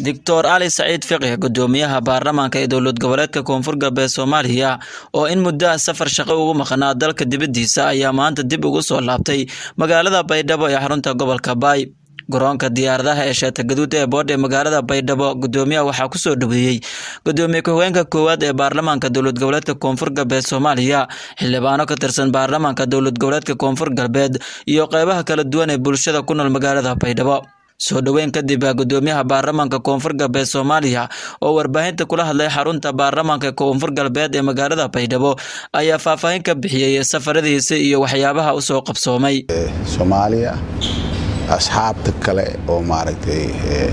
doctor ali saciid fiqih gudoomiyaha baarlamaanka ee dowlad goboleedka koonfur galbeed soomaaliya oo in muddo safar shaqo ugu maqnaa dalka dibaddiisa ayaa maanta dib ugu soo laabtay magaalada baydhabo ee xarunta gobolka baay garoonka diyaaradaha ee sheeta gaduud ee boodh ee magaalada baydhabo gudoomiyaha waxaa kusoo dhaweeyey gudoomiye ku-xigeenka koowaad ee baarlamaanka dowlad goboleedka koonfur galbeed soomaaliya xildhibaano ka tirsan baarlamaanka dowlad goboleedka koonfur galbeed iyo qeybaha kala duwan ee bulshada ku nool magaalada baydhabo soo dhoweyn kadib gudoomiyaha baarlamaanka koonfur galbeed soomaaliya oo warbaahinta kula hadlay xarunta baarlamaanka koonfur galbeed ee magaalada baydhabo ayaa faahfaahin ka bixiyey safaradiisa iyo waxyaabaha usoo qabsoomay soomaaliya asxaabta kale oo maaragtay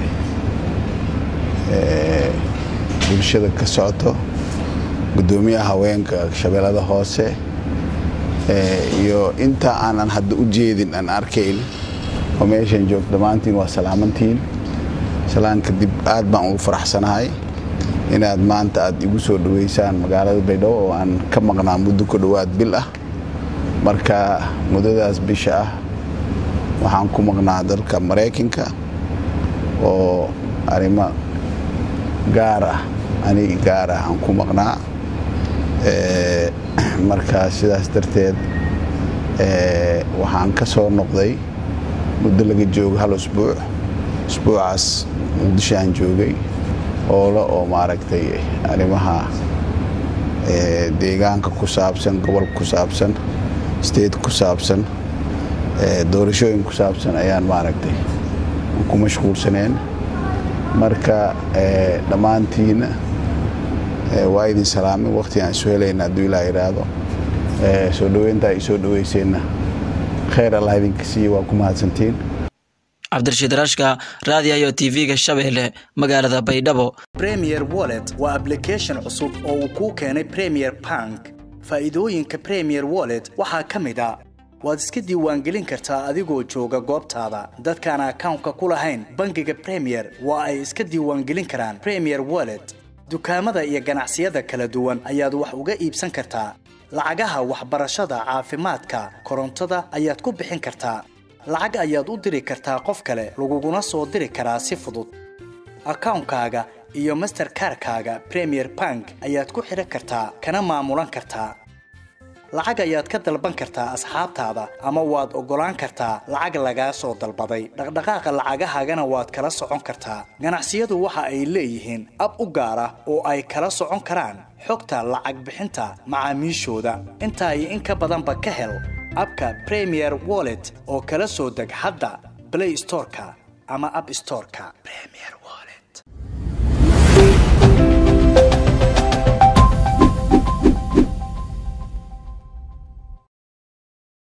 bulshada ka socoto gudoomiyaha haweenka shabeellada hoose iyo inta aanan hadda u jeedin aan arkayn oo meeshan joogto dhammaantiin waa salaamantiin salaan kadib aad baan ugu faraxsanahay inaad maanta aad igu soo dhaweysaan magaalada baydhabo oo aan ka maqnaa muddo ku dhowaad bil ah marka muddadaas bisha ah waxaan ku maqnaa dalka maraykanka oo arrimo gaar ah anig gaar ah aan ku maqnaa marka sidaas darteed waxaan ka soo noqday muddo laga joogo hal usbuuc usbuucaas muqdisho aan joogay oolo oo maaragtay arrimaha deegaanka ku saabsan gobolka ku saabsan state ku saabsan doorashooyin ku saabsan ayaan maaragtay ku mashquulsaneen marka dhammaantiina waa idin salaamay waqti aan isu helayna hadduu ilaa idhaahdo soo dhoweyntaa i soo dhoweyseenna khayr allah idinka siiye waa ku mahadsantiin cabdirashiid rashka raadiyayo tv-ga shabeelle magaalada baydhabo premier wallet waa ablication cusub oo uu kuu keenay premier bank faa'iidooyinka premier wallet waxaa ka mid a waad iska diiwaangelin kartaa adigoo jooga goobtaada dadkaan akawnka ku lahayn bangiga premier waa ay iska diiwaangelin karaan premier wallet dukaamada iyo ganacsiyada kala duwan ayaad wax uga iibsan kartaa lacagaha waxbarashada caafimaadka korontada ayaad ku bixin kartaa lacag ayaad u diri kartaa qof kale laguguna soo diri karaa si fudud akawnkaaga iyo masterkarkaaga premier bank ayaad ku xidhan kartaa kana maamulan kartaa lacag ayaad ka dalban kartaa asxaabtaada ama waad oggolaan kartaa lacag lagaa soo dalbaday dhaqdhaqaaqa lacagahaagana waad kala socon kartaa ganacsiyadu waxa ay leeyihiin ab u gaar ah oo ay kala socon karaan xogta lacag bixinta macaamiishooda intaa iyo in ka badanba ka hel abka premier wallet oo kala soo deg hadda blay storeka ama ab storeka